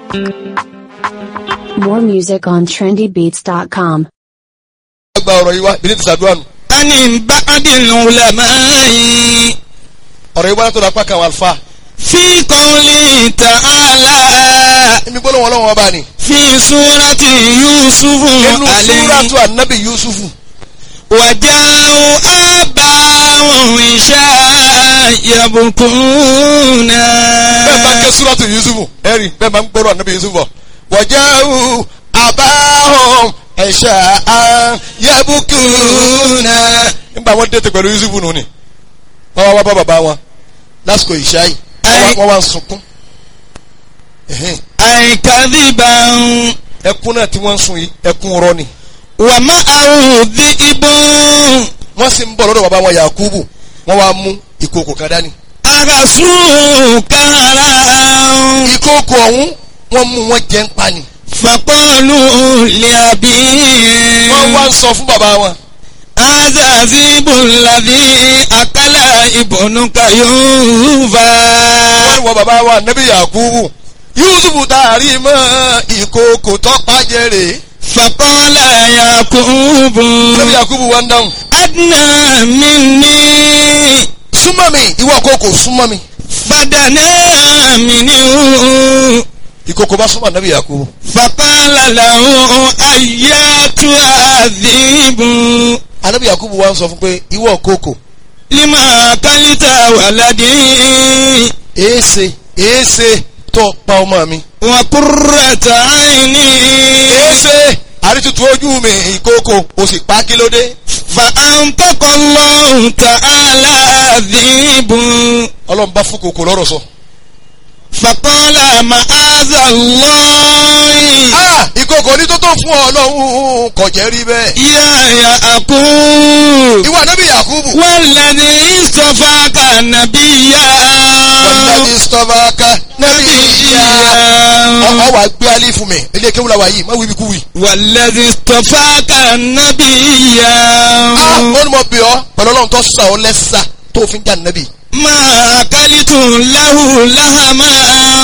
More music on trendybeats.com. gba ọ̀rọ̀ yìí wá bí ní ti sàdúrà nù. ani ba'dil ulama'i ọ̀rọ̀ yìí wá látọ̀dọ̀ apá kan àwọn àlùfáà. fi qawli ta'ala ibi gbọ́dọ̀ wọn lọ́wọ́ ọba ni. fi surati yusufu inú alayhi súrátù ànábì yusufu. waja'u abahum isha yabkuna. bẹ́ẹ̀ bá ń ké súrátù yusufu ẹ̀rí bẹ́ẹ̀ bá ń gbọ́dọ̀ ànábì yusufu bọ̀. waja'u abahum isha'an yabkuna. nígbà wọn dé tẹ pẹ̀lú yusufu nù ni. wọ́n wá wá bá bàbá wọn lásìkò ìṣá yìí wọ́n wá- wọ́n wá ń sunkún. Ẹ̀hẹ́n. ay kadhiban ẹkún náà tí wọ́n ń sun yìí ẹkún rọ ni. wa ma'ahu dhi'bun wọ́n sì ń bọ̀ lọ́dọ̀ bàbá wọn yakubu wọ́n wá mú ìkòkò kan dání. agasu karan. ìkòkò ọ̀hún wọ́n mú wọn jẹ́ ń pa ni. فقالوا لأبيه wọ́n wá ń sọ fún bàbá wọn. هذا ذئب الذي أكل ابنك يوفا wọ́n ní wọ́n bàbá wa nẹ́bí yakubu yusufu taari mọ́ ìkòkò tọ́pá jẹ́rè. فقال يعقوب nẹ́bí yakubu wá ń dáhùn. أدنى مني súnmọ́ mi ìwọ kòkò súnmọ́ mi. فدنا منه ìkòkò bá súnmọ́ nẹ́bí yakubu. فقال له أياتها الذئب anẹ́bí yakubu wá ń sọ fún pé ìwọ kòkò لما أكلت ولدي èése èése tó pa ọmọ mi. وقرة عيني èése àrítutù ojú mi ìkòkò o sì pa kí ló dé. فأنطق الله تعالى ذئب ọlọ́run bá fún kòkò lọ́rọ̀ sọ. فقال معاذ الله ah ìkòkò ní tó tó fún ọ ọlọ́run kò jẹ́ rí bẹ́ẹ̀. يا يعقوب ìwọ nẹ́bí yakubu. والذي اصطفاك نبيا wàlúùdàbí sọ́fàkà nẹ́bí ìyá. نبيا ọ wà gbé alẹ́ fún mi ilé kéwù la wà yìí má wíbi kú wì. والذي اصطفاك نبيا ah ó ní mo bì ọ́ pẹ̀lú ọlọ́run tó sà ọ́ lẹ́sà tó fi ń jà nẹ́bí. ما أكلت له لهما